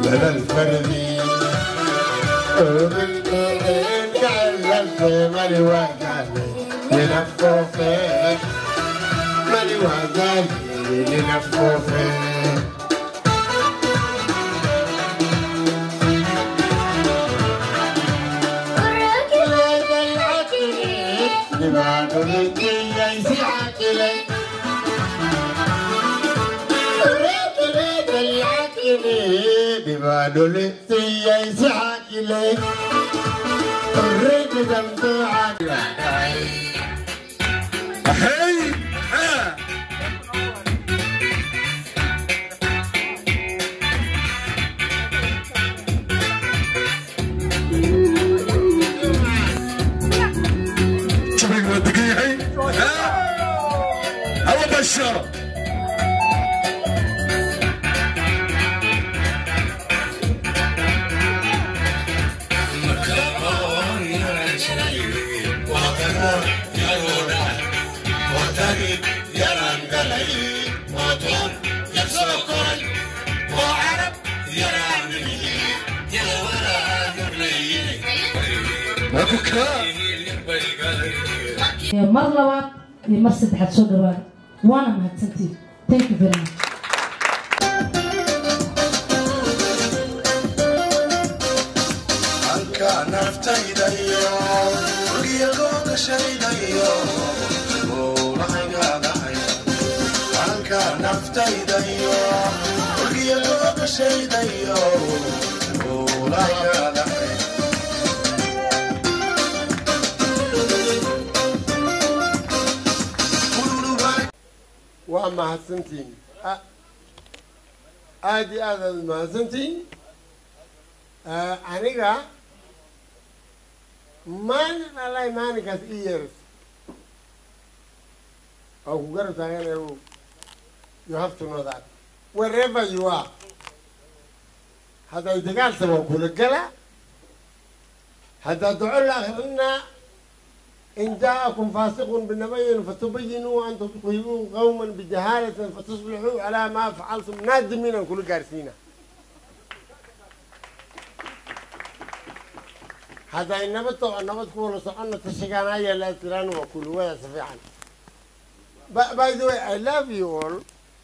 بلا الفردي قلبت مالي وقالي لنفوفي مالي وقالي لنفوفي لبعض الدين ليس عاقلي ببعض الدين ليس عاقلي الرد دمته عاقلي هي ها شوفي دقيقي ها هو بشر وبكاء mar labaad iyo mar saddexaad soo dhawaada waana mahadsantiin thank you very much halka naftayda iyo gurigooga shaydayo buurahaygaadahay halka naftayda iyo gurigooga shaydayo buurahaygaadahay waa mahadsantihiin A- aad iyo aad aad mahadsantihiin Eh, aniga maalin allahi maalinkaas ii yeeras oo ku garab taaganayo you have to know that wherever you are hadday dagaal saba kula gala haddaa duco la akrinaa إن جاءكم فاسق بنبي فتبينوا أن تصيبوا قوما بجهالة فتصبحوا على ما فعلتم نادمين كل جارسينا هذا النبت النبت كله سألنا تشجعنا يا لا تران وكل ويا سفيعا by the way I love you all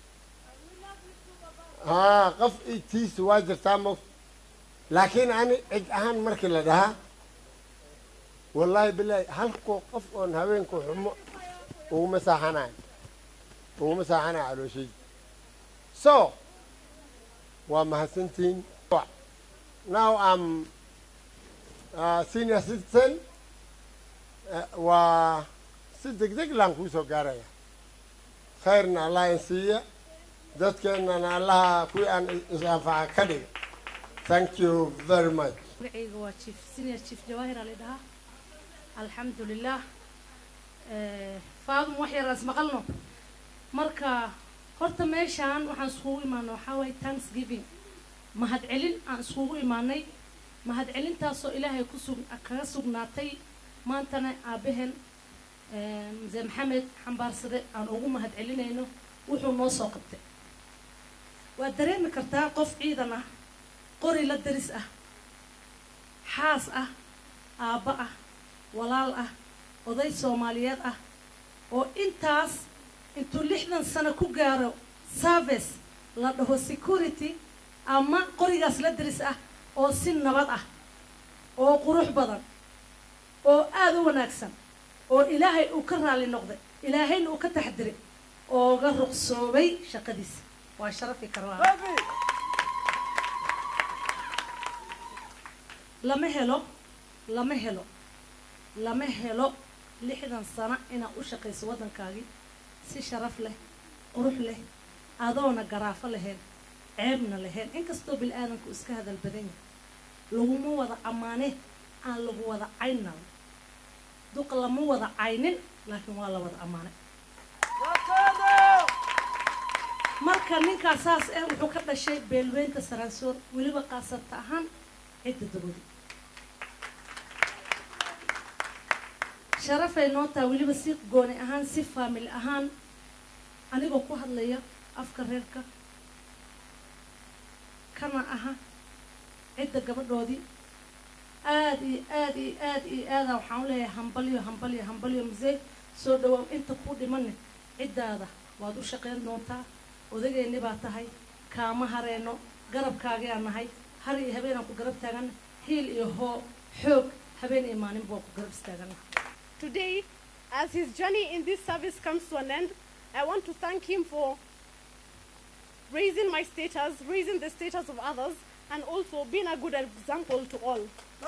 ها قف تيس واجر تامو لكن أنا أهان مركي لدها والله بالله halkoo qof oon haweenku xumo uguma saaxanayo uguma saaxanayo calooshayda so waa mahadsantihiin now am uh, senior citizen uh, waa si deg deg laan kuu soo gaaraya khayrna allah in siiya dadkeennana allaha kuwii aan is-anfaca ka dhiga thank you very much magacayga waa chief senior chief jawaahir ali dhahaa alxamdulilah faadum wax yaraas maqalno marka horta meeshaan waxaan iskugu imaano waxaa waaye thanksgiving mahad celin aan iskugu imaanay mahad celintaasoo ilaahay ku sug kaga sugnaatay maantana aabaheen muse maxamed xambaarsade aan ugu mahad celinayno wuxuu noo soo qabtay waad dareemi kartaa qof ciidan ah qori la daris ah xaas ah aabba ah walaal ah oday soomaaliyeed ah oo intaas intuu lixdan sano ku gaaro service la dhaho security ama qorigaas la daris ah oo si nabad ah oo qurux badan oo aada u wanaagsan oo ilaahay uu ka raali noqday ilaahayna uu ka taxdiray ooga ruqsoobay shaqadiisa waa sharafi karaa lama helo lama helo lama helo lixdan sano inaad u shaqayso waddankaagii si sharaf leh qurux leh adoona garaafo lahayn ceebna lahayn inkastoo bil aadanku iska hadal badan yahay laguma wada ammaane aan lagu wada caynal duq lama wada caynin laakiin waa la wada ammaanay marka ninkaa saas ah wuxuu ka dhashay beelweynta saraansoor weliba qaasabta ahaan cidda dabodi sharafay noo taha weliba si gooni ahaan si faamili ahaan anigoo ku hadlaya afka reerka kana aha cidda gabadhoodii aad iyo aad iyo aad iyo aada waxaan u leeyahay hambalyo hambalyo hambalyo musey soo dhawow inta ku dhimanne ciddaada waad u shaqayn doontaa odageenni baa tahay kaama hareeno garabkaagaan nahay har iyo habeenaan ku garab taagana hiil iyo hoo xoog habeen iyo maalin baa ku garab istaagana Today, as his journey in this service comes to an end, I want to thank him for raising my status, raising the status of others, and also being a good example to all.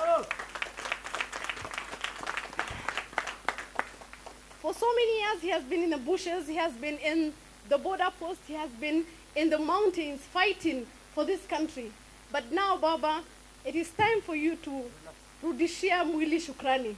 For so many years, he has been in the bushes, he has been in the border post, he has been in the mountains fighting for this country. But now, Baba, it is time for you to rudishia mwili shukrani.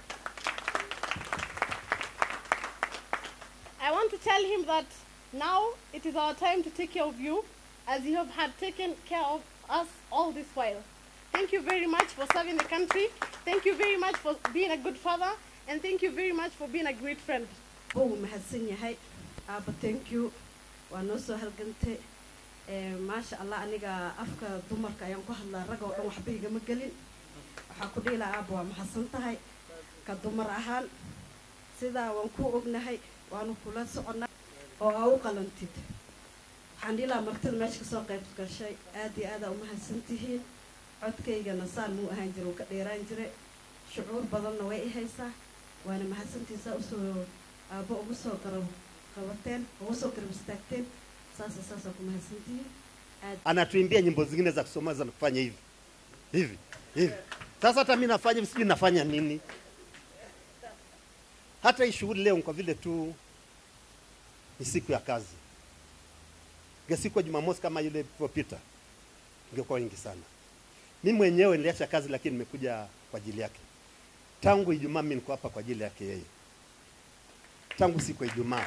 I want to tell him that now it is our time to take care of you as you have had taken care of us all this while. Thank you very much for serving the country. Thank you very much for being a good father. And thank you very much for being a great friend. wuu mahadsan yahay aaba thank you waa noo soo halgantay Ee, maasha allah aniga afka dumarka ayaan ku hadlaa rag oo dhan waxba igama gelin waxaa ku dhihi lahaa aaba waa mahadsan tahay ka dumar ahaan sidaa waan ku ognahay waanu kula soconnaa oo aa u qalantid waxaan dhihi lahaa martida meesha kasoo qayb gashay aad iyo aadaa umahadsan tihiin codkaygana saan muu ahaan jira uu ka dheeraan jire shucuur badanna way i haysaa waana mahadsantiisaa usoo aabbo ugu soo garab qabateen ugu soo garab istaagteen sasa sasa ku mahadsantihiin aad anatuimbia nyimbo zingine za kusoma za kufanya hivi hivi hivi. Sasa hata mimi nafanya hivi, sijui nafanya nini. Hata hii shughuli leo kwa vile tu ni siku ya kazi, inge siku ya Jumamosi kama ile ilivyopita ingekuwa wengi sana. Mimi mwenyewe niliacha kazi, lakini nimekuja kwa ajili yake. Tangu Ijumaa mimi niko hapa kwa ajili yake yeye, tangu siku ya Ijumaa.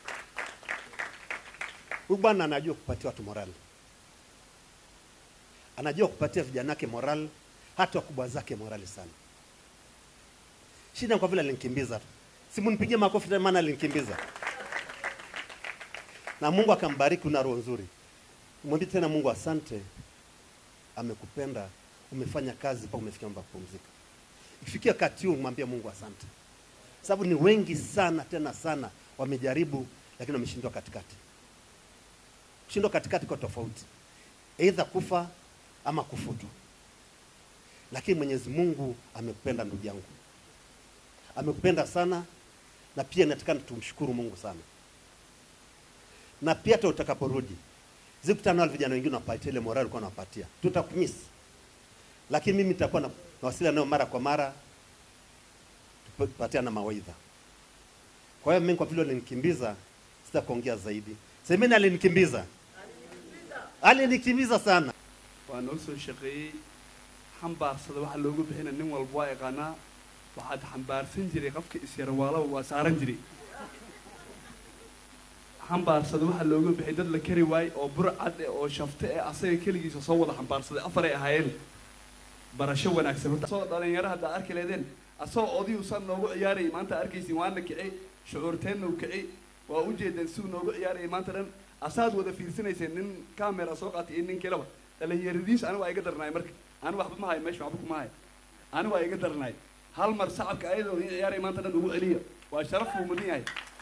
Huyu bwana anajua kupatia watu morali, anajua kupatia vijana wake morali, hata wakubwa zake morali sana. Shida kwa vile alinikimbiza tu, simunipigie makofi tena, maana alinikimbiza na Mungu akambariki, una roho nzuri. Mwambie tena Mungu asante, amekupenda, umefanya kazi mpaka umefikia muda wa kupumzika. Ikifikia wakati huu, mwambie Mungu asante, sababu ni wengi sana tena sana wamejaribu, lakini wameshindwa katikati. Kushindwa katikati kwa tofauti, aidha kufa ama kufutwa. Lakini Mwenyezi Mungu amekupenda ndugu yangu, amekupenda sana, na pia inatakana tumshukuru Mungu sana na pia hata utakaporudi zikutana wale vijana wengine wapatie ile morali ulikuwa unawapatia, tutakumiss, lakini mimi nitakuwa na nawasiliana nao mara kwa mara, tupatiana mawaidha. Kwa hiyo mimi kwa vile alinikimbiza, sitakuongea zaidi. Semeni alinikimbiza, alinikimbiza sana. waa noo soo shaqeeyey xambaarsada waxa loogu bixina nin walba waa yaqaanaa waxaad xambaarsan jiray qofka isyarwaalaba waa saaran jiray xambaarsada waxa looga bixay dad la kari waayey oo burcad eh oo shafte eh asaga keligiisa soo wada xambaarsaday afar ay ahaayeen barasho wanaagsan horta asoo dhalinyaro haddaa arki leedeen asagoo odiyuu san noogu ciyaarayay maanta arkaysin waana kici shucuurteenna u kici waa u jeedeen siduu noogu ciyaarayay maanta dhan asaad wada fiirsanayseen nin camera soo qaatay iyo nin kaleba dhalinyaradiis anigu waa iga darnaay marka anigu waxba ma hayo meesha waxba kuma hayo anigu waa iga darnaay hal mar sacabka ayadoo in ciyaaraya maanta dhan ugu celiya waa sharaf buu mudan yahay